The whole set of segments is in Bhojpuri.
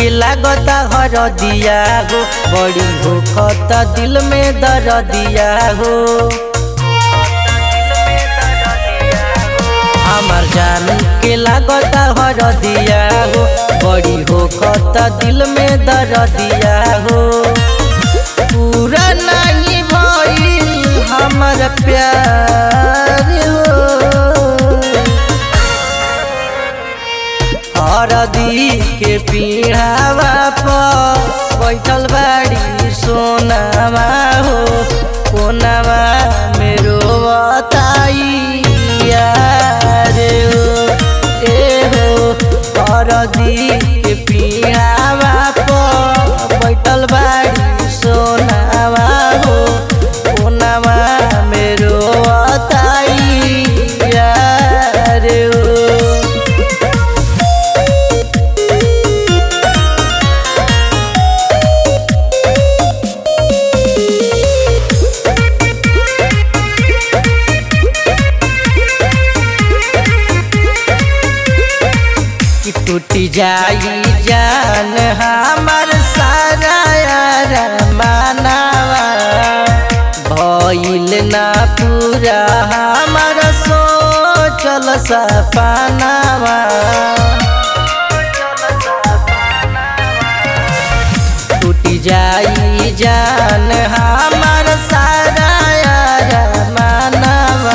के लागता हर दिया हो बड़ी हो खत दिल में दर दिया हो हमार जान के लागता हर दिया हो बड़ी हो खत दिल में दर दिया हो पूरा नहीं भइल हमार प्यार हो हरदी के पीढ़ावा पर बैठल बाड़ी सोनावा हो कोनावा मेरो बताई यार हो ए हो हरदी के पीढ़ावा पर बैठल बाड़ी सोनावा हो कोनावा मेरो बताई यार हो कि टूटी जाई जान हमार सारा यार मानावा भइल ना पूरा हमार सोचल सपनावा टूटी जाई जान हमार सारा यार मानावा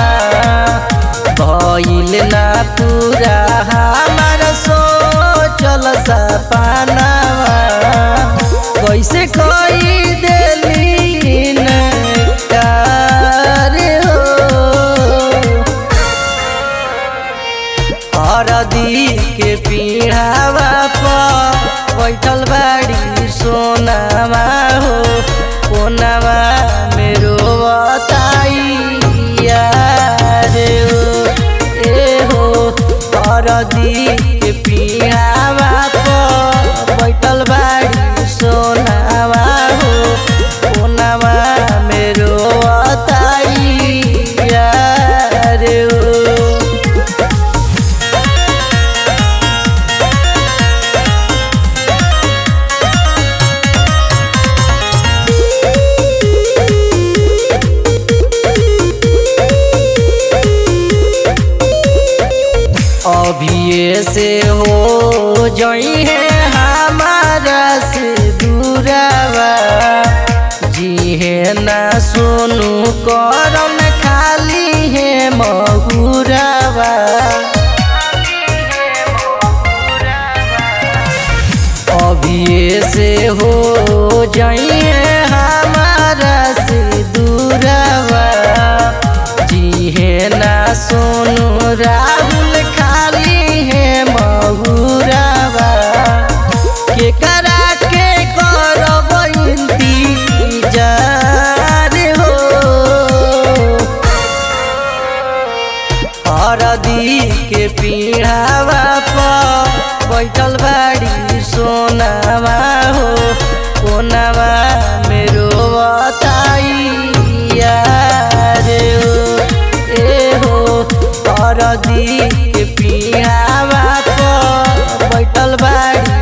भइल ना पूरा हमार सोचल सपनावा कैसे कोई देली नकार हो हरदी के पीढ़ावा पर बैठल बाड़ी सोनावा हो कोनावा मेरो बताई यार हो ए हो हरदी के पीढ़ावा पर बैठल बाड़ी सोनावा हो कोनावा मेरो बताई यार हो अभिये से हो जई है हमारा से दूरावा जी है ना सुनू करन खाली है महुरावा अभिये से हो जई है हमारा से दूरावा जी है ना सोनू राहुल खाली है महुरावा के करा के करब इंतजार हो हरदी के पीढ़ावा पर बैठल बाड़ी सोनावा हो कोनावा मेरो बताई यार हो ए हो हरदी के पीढ़ावा पर बैठल बाड़ी